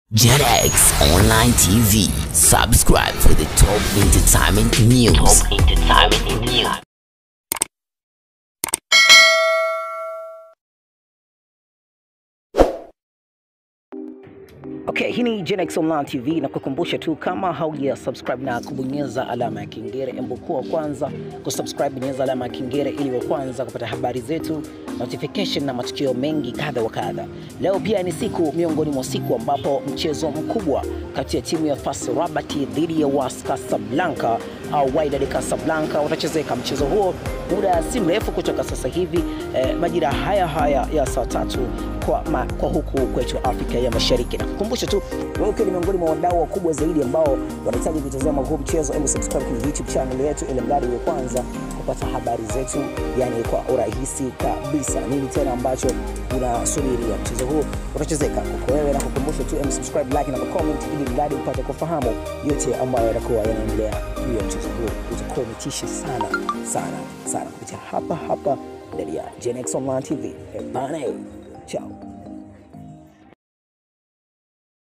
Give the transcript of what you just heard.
JetX Online TV. Subscribe for the top entertainment news. Top entertainment news. Okay, hii ni Gen X Online TV na kukumbusha tu kama hauja subscribe na kubonyeza alama ya kengele, embo kuwa wa kwanza kusubscribe, bonyeza alama ya kengele ili wa kwanza kupata habari zetu, notification na matukio mengi kadha wa kadha. Leo pia ni siku miongoni mwa siku ambapo mchezo mkubwa kati ya timu ya FAS Rabat dhidi ya WAS Casablanca au Wydad Casablanca utachezeka. Mchezo huo muda si mrefu kutoka sasa hivi eh, majira haya haya ya saa tatu kwa, ma, kwa huku kwetu Afrika ya Mashariki. Na kukumbusha tu wewe ukiwa ni miongoni mwa wadau wakubwa zaidi ambao wanahitaji kutazama huu mchezo, hebu subscribe kwenye YouTube channel yetu, ili mradi wa kwanza kupata habari zetu, yani kwa urahisi kabisa. Nini tena ambacho unasubiria? Mchezo huu utachezeka kwa wewe, na kukumbusha tu hebu subscribe, like na comment, ili mradi upate kufahamu yote ambayo yatakuwa yanaendelea juu ya mchezo huu. Utakuwa umetisha sana sana sana kupitia hapa hapa ndani ya Gen X Online TV. Eh, bana, eh. Ciao.